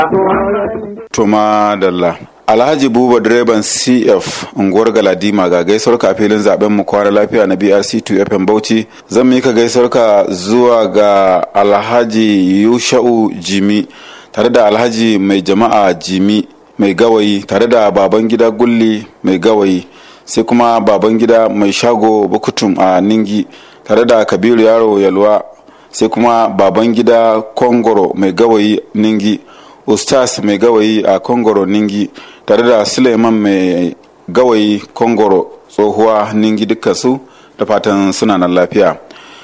Tuma Dalla. Alhaji Buba direban CF unguwar Galadima ga gaisuwar ka filin zaben mu kwana lafiya na BRC2 FM Bauchi zan mika gaisuwar ka zuwa ga Alhaji Yusha'u Jimi tare da Alhaji mai jama'a Jimi mai gawayi tare da baban gida Gulli mai gawayi sai kuma baban gida mai shago Bukutum a Ningi tare da Kabiru Yaro Yalwa sai kuma baban gida Kongoro mai gawayi Ningi Ustaz mai gawayi a Kongoro Ningi tare da Suleiman mai gawayi Kongoro tsohuwa Ningi dukkan su da fatan suna nan lafiya.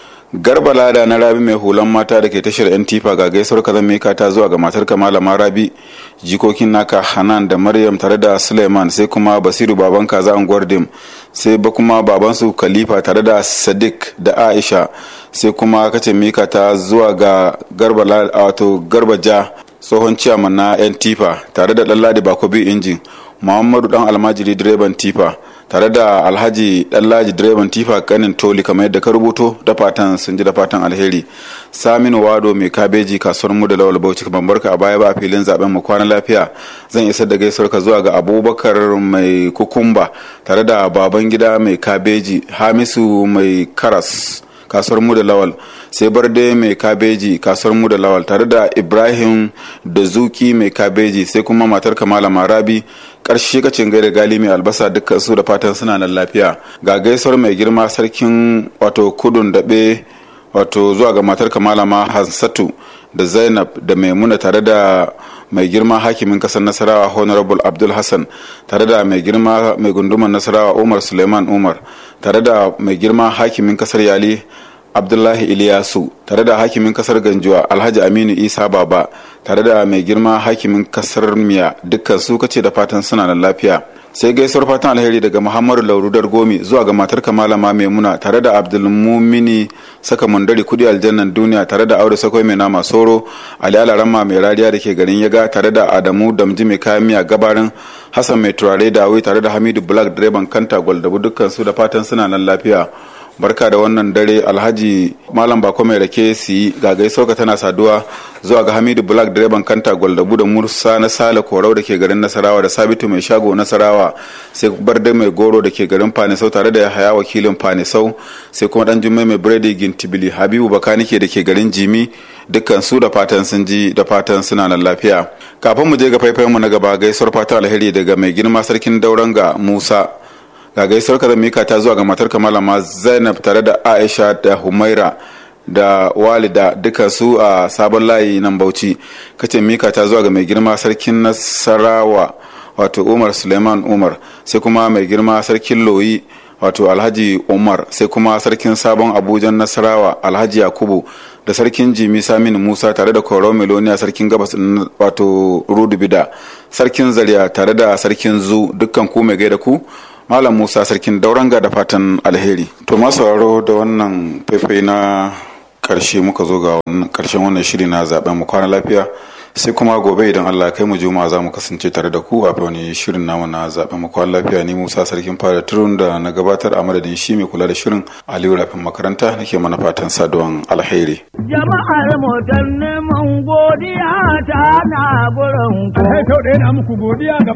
Garba lada na rabi mai hulan mata da ke tashar yan tifa ga gaisuwar kazan mika ta zuwa ga matar malama rabi jikokin naka hanan da maryam tare da suleiman sai kuma basiru baban kaza unguwar dim sai ba kuma babansu khalifa tare da sadiq da aisha sai kuma kace mika ta zuwa ga garba wato garba ja tsohon ciyaman na yan tifa tare da ɗanladi bakobi injin muhammadu dan almajiri direban tifa tare da alhaji ɗanlaji direban tifa kanin toli kamar yadda ka rubuto da fatan sun ji da fatan alheri saminu wado mai kabeji kasuwar mu da lawal bauchi ban barka a baya ba filin zaben mu kwana lafiya zan isar da gaisuwar ka zuwa ga abubakar mai kukumba tare da baban gida mai kabeji hamisu mai karas kasuwar mu da lawal sai barde mai kabeji kasuwar mu da lawal tare da ibrahim da zuki mai kabeji sai kuma matar kamala marabi karshe kacin gaida gali mai albasa dukkan su da fatan suna nan lafiya ga gaisuwar mai girma sarkin wato kudun daɓe wato zuwa ga matar kamala ma hansatu da zainab da maimuna tare da mai girma hakimin kasar nasarawa honorable abdul hassan tare da mai girma mai gunduman nasarawa umar suleiman umar tare da mai girma hakimin kasar yali abdullahi iliyasu tare da hakimin kasar ganjuwa alhaji aminu isa baba tare da mai girma hakimin kasar miya dukkan su kace da fatan suna da lafiya sai gaisuwar fatan alheri daga muhammadu laurudar gomi zuwa ga matar kamalama maimuna tare da abdulmumini saka mundari kudi aljannan duniya tare da aure sakwai mai nama soro ali alarama mai rariya da ke garin yaga tare da adamu damji mai kayan miya gabarin hassan mai turare dawi tare da hamidu black direban kanta gwaldabu dukkan su da fatan suna nan lafiya barka da wannan dare alhaji malam bako mai rake si ga gaisuwa tana saduwa zuwa ga hamidu black direban kanta gwaldabu da mursa na sale korau da ke garin nasarawa da sabitu mai shago nasarawa sai barde mai goro da ke garin fanisau tare da haya wakilin fanisau sai kuma dan jummai mai biredi gintibili habibu bakanike da ke garin jimi dukkan su da fatan sun ji da fatan suna nan lafiya kafin mu je ga faifayen mu na gaba gaisuwar fatan alheri daga mai girma sarkin dauranga musa ga gaisuwar ka mika ta zuwa ga matar malama zainab tare da aisha da humaira da walida duka su a sabon layi nan bauchi kace mika ta zuwa ga mai girma sarkin nasarawa wato umar suleiman umar sai kuma mai girma sarkin loyi wato alhaji umar sai kuma sarkin sabon abujan nasarawa alhaji yakubu da sarkin jimi samin musa tare da koro meloniya sarkin gabas wato rudubida sarkin zaria tare da sarkin zu dukkan ku mai gaida ku malam musa sarkin dauranga da fatan alheri to masu sauraro da wannan faifai na karshe muka zo ga karshen wannan shiri na zaben mu kwana lafiya sai kuma gobe idan allah kai mu juma za mu kasance tare da ku a wani shirin namu na zaben mu kwana lafiya ni musa sarkin fara turun da na gabatar a madadin shi mai kula da shirin aliyu rafin makaranta nake mana fatan saduwan alheri jama'ar mu dan neman godiya ta na gurin ku Kai sau ɗaya na muku godiya ga